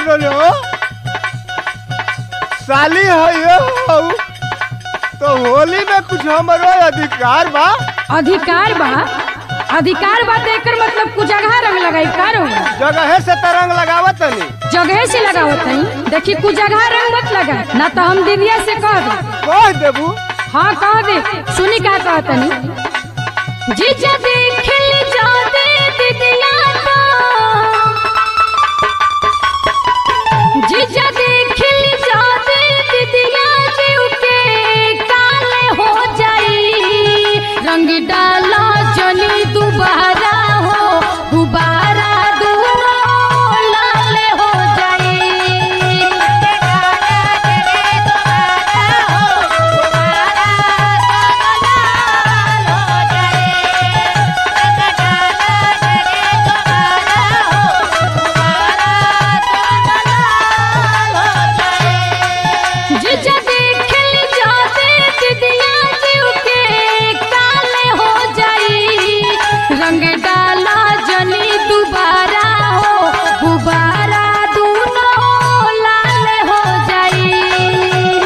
लो लो साली हो ये हो तो होली में कुछ हमारो अधिकार बा अधिकार बा अधिकार बा तो एकर मतलब कुछ जगह रंग लगाई का रहुआ जगह से तरंग लगावत नहीं जगह से लगावत नहीं देखी कुछ जगह रंग मत लगा ना तो हम दीदिया से कह दे कह देबू हाँ कह दे सुनी का कहत नहीं जीजा देख जाते दीदिया तो जीजा देख जाते दीदिया जीव के काले हो जाई रंग डाला जनी दोबारा हो गुबारा दोनों लाल हो जाई जीजा देख जाते दीदिया जीव के काले हो जाई रंग डाला जनी दोबारा हो गुबारा दोनों लाल हो जाई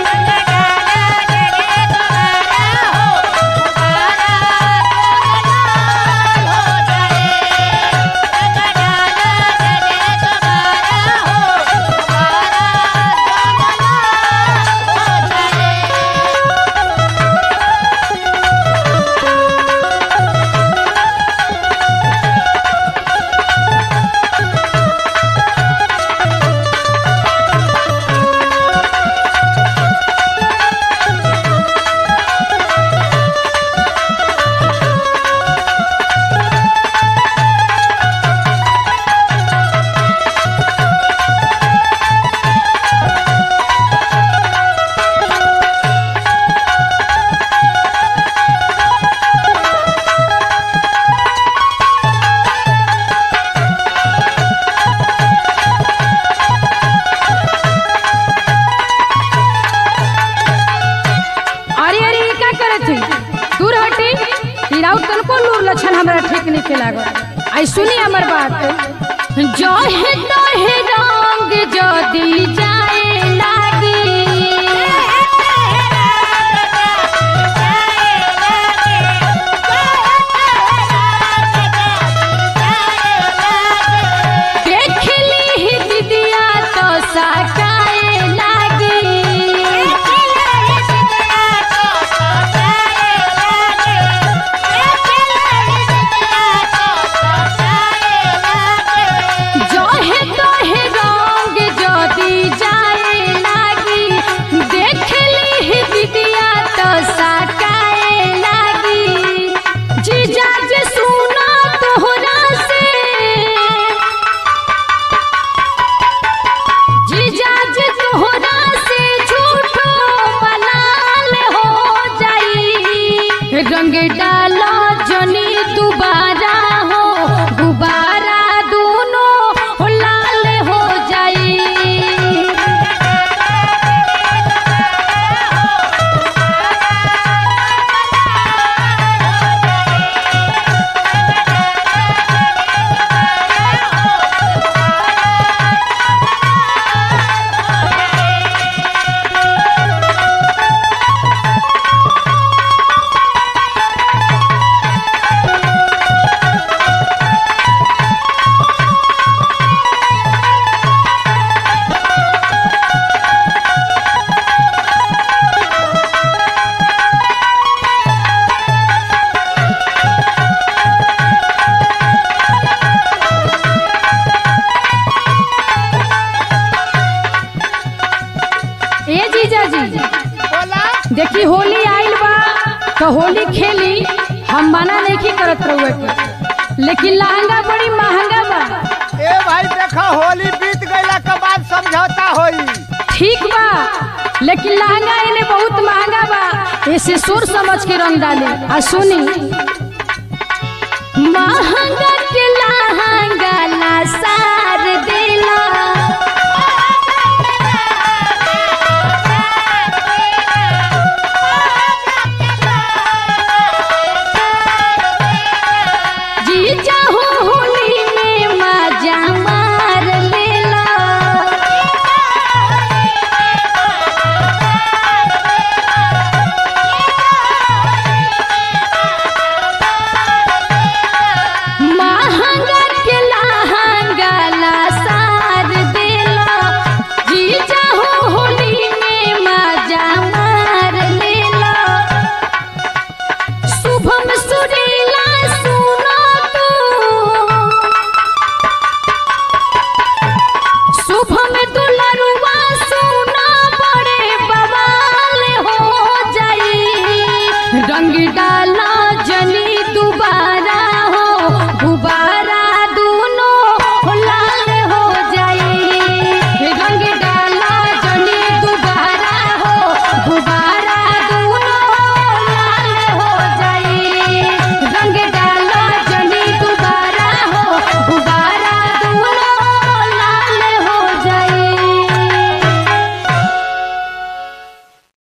अरे अरे ये का करत है दूर हटी हिराउ तनको लूर लक्षण हमरा ठीक नहीं के लागल आई सुनी हमर बात जो है तो है रंग जो दी जाए लागी देख ली ही दीदिया तो साकाए लागी जो है तो है रंग जो दी जाए लागी देख ली ही दीदिया तो साकाए लागी जीजा जे सुना तोहरा से जीजा जे तोहरा से झूठो मलाल हो जाई रंग डाला जनी दोबारा हो गुबारा दोनों लाल हो जाई ए जीजा जी बोला देखी होली आइल बा तो होली खेली हम मना नहीं करत रहुए के लेकिन लहंगा बड़ी महंगा बा ए भाई देखा होली बीत गईला के बाद समझौता होई ठीक बा लेकिन लहंगा इन्हें बहुत महंगा बा ऐसे सोच समझ के रंग डाली आ सुनी महंगा